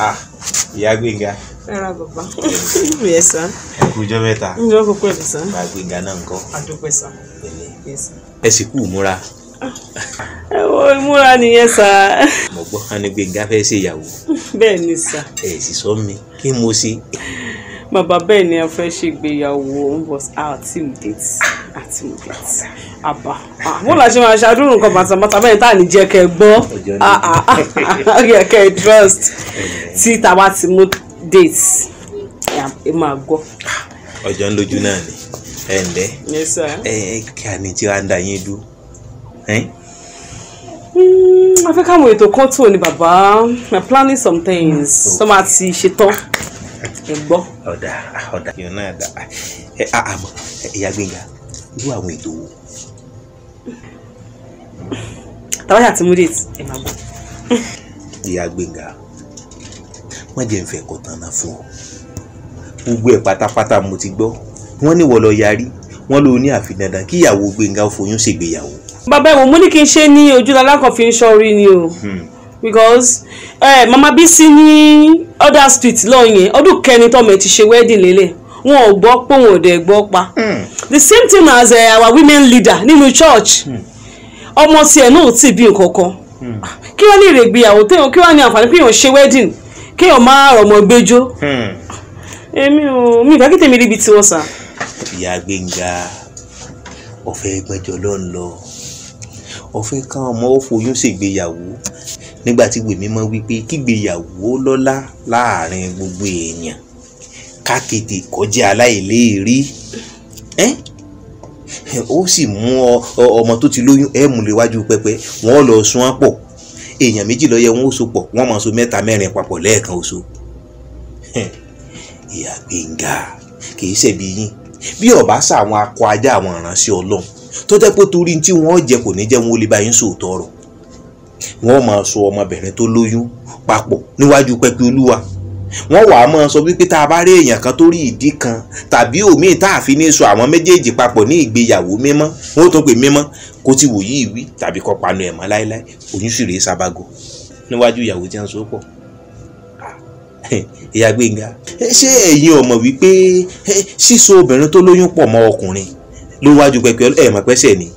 ah ìyá gbẹ̀ngà ẹ ra bàbá yes sir ẹ kú ọjọ́ mẹ́ta ǹjẹ́ ó kò pẹ̀lú sir bá gbẹ̀ngà náà ń kọ́ àdúpẹ́ sir pẹ̀lẹ́ yes sir. ẹ sì kú múra ẹ wo ìmúra nìyẹn sir mo gbọ́ wọn ní gbẹ̀ngà fẹ́ ṣe ìyàwó bẹ́ẹ̀ ni sir ẹ sì sọ mi kí mo ṣe bàbá bẹ́ẹ̀ ni a fẹ́ ṣègbéyàwó but àti date àti date àbá mo là ṣe máa ṣàdúró nǹkan bàtàbàtà bẹ́ẹ̀ tá à ní jẹ́ kẹ́ ẹ gbọ́ Ọjọ́ ní. Ah, ah, ah, yẹ kẹ́ ẹ trust tí tàbá ti mú date ẹ máa gbọ́ ọjọ́ ń lójú náà ni ẹ ǹlẹ́ yes sir. ẹ ẹ kí a ní tí wàá ń da yín dúró ẹ́n? Mm, a fẹ́ káwọn ètò kan tó ní bàbá we are planning some things tó máa ti ṣetán ẹ gbọ́. ọ̀dà ọ̀dà yóò náà dà ẹ a àmọ́ ẹ, ìyá gbẹ̀ngà irú àwọn ètò wo tàbáyà ti mú date ẹ máa gbọ́. ìyá gbẹ̀ngà wọ́n jẹ́ ń fẹ́ ẹ̀kọ́ tán náà fún ọ gbogbo ẹ̀ pátápátá mo ti gbọ́ wọ́n ní wọ́n lọ yarí wọ́n ló ní àfi dandan kí ìyàwó gbẹ̀ngà ó foyún ṣègbéyàwó bàbá ẹ̀wọ̀n mo ní kí n ṣe ní ojú lalákan fi ń ṣọ́rí ni o because eh, mama bisi ní other street lọ́ọ̀ yẹn ọdún kẹrin tọ́mọ ẹ̀ ti ṣe wedding lélẹ̀ wọn ò gbọ́ pé wọn ò dẹ̀ gbọ́ pa the same thing as uh, our women leader nínú church ọmọ tiẹ̀ náà ò tí ì bí nǹkan kan kí wọ́n lè rè gbéyàwó téèyàn kí wọ́n ní àǹfààní pé èèyàn ṣe wedding kéèyàn má rọmọ gbẹjọ èmi ò mi ìfẹ́ kí tèmi ríbi tiwọn sà. ìyá gbẹ̀ngà ọ̀fẹ́ gbẹ́jọ́ ló ń lọ ọ̀fẹ́ kan ọmọ ó foyún ṣègbéyàwó nígbà tí wèmí mọ̀ wípé kígbéyàwó lọ́lá láàrin gbogbo èèyàn kákété kọjá aláìléèrí ẹ́ ó sì mú ọ ọ- ọmọ tó ti lóyún ẹ mú lè wájú pẹpẹ wọn lọ sún án pọ̀ èèyàn méjì ló yẹ wọn ó so pọ̀ wọn máa so mẹ́ta mẹ́rin papọ̀ lẹ́ẹ̀kan oṣù ìyá gbẹ̀ngà kì í ṣẹ̀bi yín bí ọba sàwọn akọ ajá àwọn ìránṣẹ́ Ọlọ́run tó jẹ́ pé torí tí wọ́n jẹ kò ní jẹ́ wọn ó lè bá yín sòótọ́ ọ̀rọ̀ wọ́n máa sọ ọmọbìnrin tó lóyún papọ̀ níwájú pẹpẹ Olúwa wọ́n wàá máa sọ wípé tá a bá rí èèyàn kan tó rí ìdí kan tàbí òmíì tá a fi ní sọ àwọn méjèèjì papọ̀ ní ìgbéyàwó mímọ́ wọ́n tó pè mímọ́ kó ti wò yí ìwí tàbí kó panu ẹ̀ mọ́ láéláé oyún sì rèé sábàgò níwájú ìyàwó tí wọ́n so pọ̀ ìyá gbẹ̀ngà ṣé ẹ̀yin ọmọ wípé eh, síso obìnrin tó lóyún pọ̀ mọ́ ọkùnrin ló wájú pẹpẹ ẹ̀ mọ̀ pẹ́sẹ̀ ni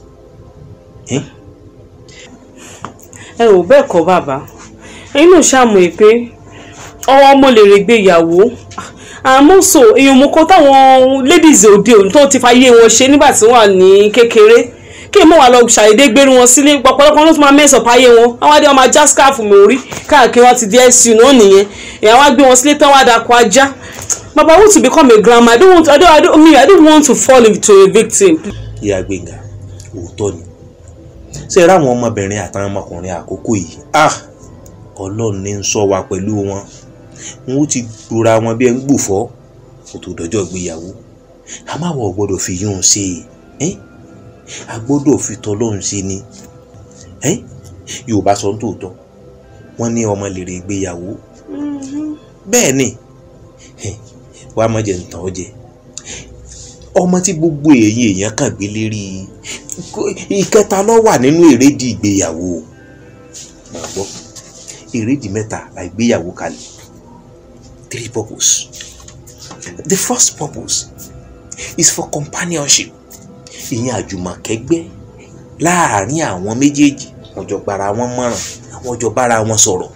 ẹ ò bẹ́ẹ̀ kọ́ bàbá ẹ̀yin náà ṣàmù ẹ̀ pé ọwọ́ ọmọ lè rè gbéyàwó àmọ́ so èèyàn mú kó táwọn ladies òde òní tó ti fàyè wọn ṣe nígbà tí wọ́n wà ní kékeré kí èèmọ̀ wà lọ ṣàìdé gbéru wọn sílé pọ̀pọ̀lọpọ̀ ló tún máa mẹ́sàn páyé wọn àwọn adé wọn máa já scarf mi orí káàkiri wọn ti di su náà nìyẹn èèyàn wá gbé wọn sílé tán wá dàkọ ajá bàbá I want to become a grandma I don't want I don't I don't, me, I don't want to fall into a victim. ìyá gbẹ̀ngà òótọ́ ni ṣé ẹ ráwọn ọmọbìnrin àtàwọn ọmọkùnrin àkókò yìí ah ọlọ́run ní ń sọ wa pẹ̀lú wọn wọn ó ti gbora wọn bí ẹ ń gbòfọ́ kó tó dọjọ́ ìgbéyàwó a máa wọ̀ gbọ́dọ̀ fi yún un ṣe é a gbọ́dọ̀ fi tọ́lọ́run ṣe ni ẹ́ yorùbá sọ ń tòótọ́ wọ́n ní ọmọ lèrè ìgbéyàwó bẹ́ẹ̀ ni ẹ̀, wàá mọ̀ jẹ́ ntàn ọ́ jẹ ọmọ tí gbogbo èyí èèyàn kàn gbé lérí kó- ìkẹta ló wà nínú èrèdí ìgbéyàwó máa gbọ́ èrèdí mẹ́ta la ìgbéyàwó kalẹ̀ three purpose the first purpose is for companionship ìyẹn àjùmọ̀kẹ́gbẹ́ láàárín àwọn méjèèjì wọ́n jọ gbára wọn mọ̀ràn wọ́n jọ bára wọn sọ̀rọ̀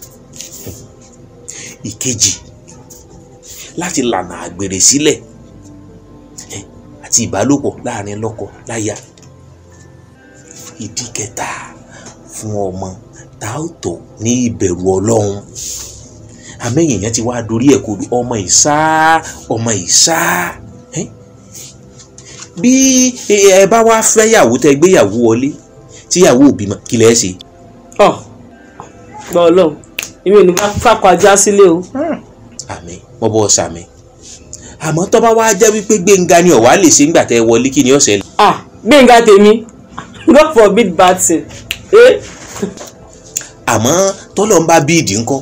ìkejì láti lànà àgbèrè sílẹ̀ ẹ, àti ìbálòpọ̀ láàárín lọ́kọ láya ìdí kẹta fún ọmọ tá ó tọ́ ní ìbẹ̀rù ọlọ́run àmẹ́yìn yẹn ti wá dorí ẹ̀ kodò ọmọ ìsá ọmọ ìsá ẹ? bí ẹ bá wá fẹ́yàwó tẹ gbéyàwó wọlé tíyàwó ò bímọ kí lẹ́ ṣe. ọ gbọ́ ọlọ́run èmi ò ní bá fàkọ ajá sílé o. àmì mo bọ́ sàmì àmọ́ tó bá wá jẹ́ wípé gbẹ̀ngà ni ọ̀wá lè ṣe ńgbà tẹ́ wọlé kí ni ó ṣẹlẹ̀. ah gbẹ̀ngà tèmi god forbid bad thing. Eh? àmọ́ tọ́lọ́ ń bá bíìdì ńkọ́.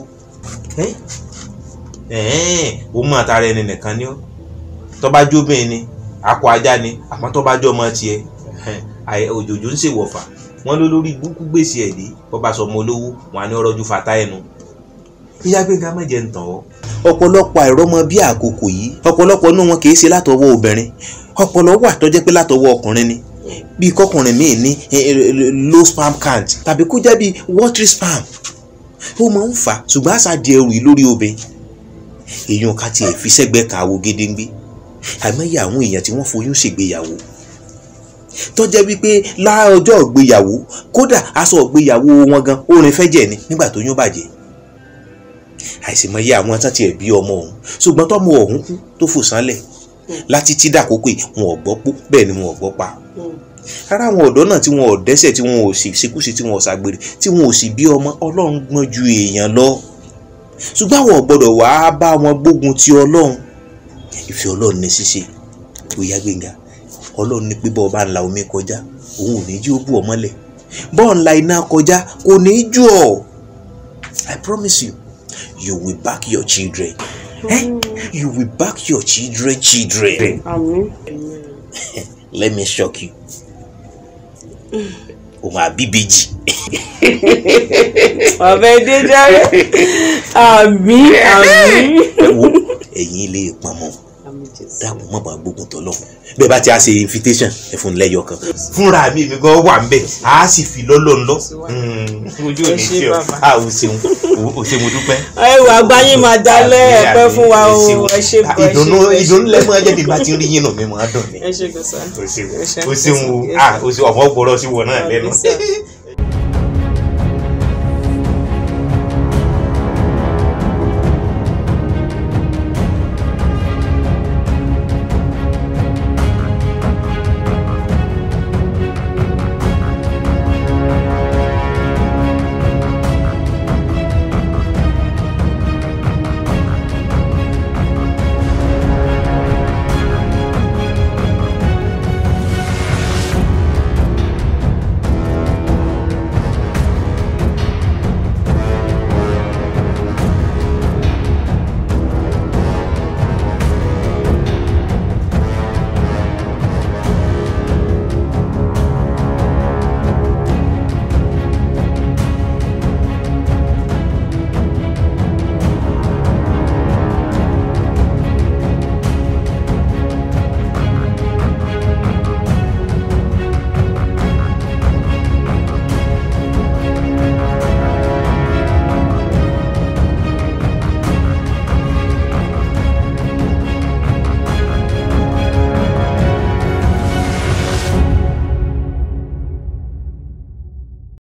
ó mú àtàrà ẹni nìkan ni ó tó bá jóbìn ni akọ ajá ni àmọ́ tó bá jọ ọmọ tiẹ̀ àì- òjòjò ń ṣèwọ̀fà wọ́n ló lórí búkú gbèsè ẹ̀ dé bó bá sọ ọmọ olówó wọn á ní ọrọ̀ ju fata ẹnu ìyá gbẹ̀ngà má jẹ́ ń tàn ọ́. ọ̀pọ̀lọpọ̀ àìrọ́mọ bí àkókò yìí ọ̀pọ̀lọpọ̀ inú wọn kìí ṣe látọwọ́ obìnrin ọ̀pọ̀lọ wà tó jẹ́ pé látọwọ́ ọkùnrin ni bí kọkùnrin míì ní eh, eh, low sperm count tàbí kó jẹ́ bí watery sperm ó máa ń fà á ṣùgbọ́n àṣà di ẹrù yìí lórí obìnrin èèyàn ká tiẹ̀ fi sẹ́gbẹ́ kàwó gédéǹgbé àìmọye àwọn èèyàn tí wọ́n foyún ṣègbéyàwó tó jẹ́ wípé láọjọ́ ìgbéyàwó kódà aṣọ ìgbéyàwó wọn gan orin fẹ́jẹ̀ ni nígbà tó yún bàjẹ́ àìsèmọye àwọn tán tiẹ̀ bí ọmọ ọ̀hún ṣùgbọ́n tọ́mọ ọ̀hún kú tó fò sánlẹ̀ láti tí dàkókò yìí wọn ò gbọ́ pó bẹ́ẹ̀ ni wọn ò gbọ́ pa ara àwọn ọ̀dọ́ náà tí wọn ò dẹ́ṣẹ̀ tí wọn ò sì ṣekúṣe tí wọn ò ṣàgbèrè tí wọn ò sì bí ọmọ ọlọ́run gbọ́n ju èèyàn lọ ṣùgbọ́n àwọn ò gbọ́dọ̀ wàá bá wọn gbógun ti ọlọ́run ìfẹ́ ọlọ́run ní ṣíṣe bóyá gbẹ̀ngà ọlọ́run ní pé bọ́ọ̀ bá ń la omi kọjá òun ò ní jí ó bù ọ́ mọ́lẹ̀ bọ́ọ̀ ń la iná kọjá kò ní í jù ọ́ I promise you you will back your children eh? you will back your children children àmín let me shock you o máa bí bèjì bàbá ẹdẹ járe àmín àmín. ẹ wo ẹ̀yin ilé ìpamọ́ àmín jésù. dákun má bàa gbógun tọ́ lọ́hùn bẹ́ẹ̀ bá ti á ṣe invitation ẹ fún un lẹ́yọ kan. fúnra mi mi gan wà ń bẹ̀ á sì fi lọ́lọ́ ńlọ. ojú ò Ẹ ní ṣé ṣe ọ bàbá. a ò ṣeun o ṣe mo dúpẹ́. ẹ wò àgbáyé máa dalẹ̀ Àmín, ẹ̀pẹ́ àmín, fún wa o ṣeun. ẹ ṣe bọ̀ ẹ ṣe ìdùnnú bọ̀, ẹ ṣe ìdùnnú bọ̀. lẹ́mọ̀ ẹjẹ́ bí bá ti rí yín nù mí mọ́ á dùn ni. ẹ ṣe gbèsè. o ṣeun Ẹ ṣé, o ṣeun o ẹ ṣé. ah o ṣeun ọ̀fọ̀ gbọ́dọ̀ sí wọn náà lẹ́nu. Àmín, sir.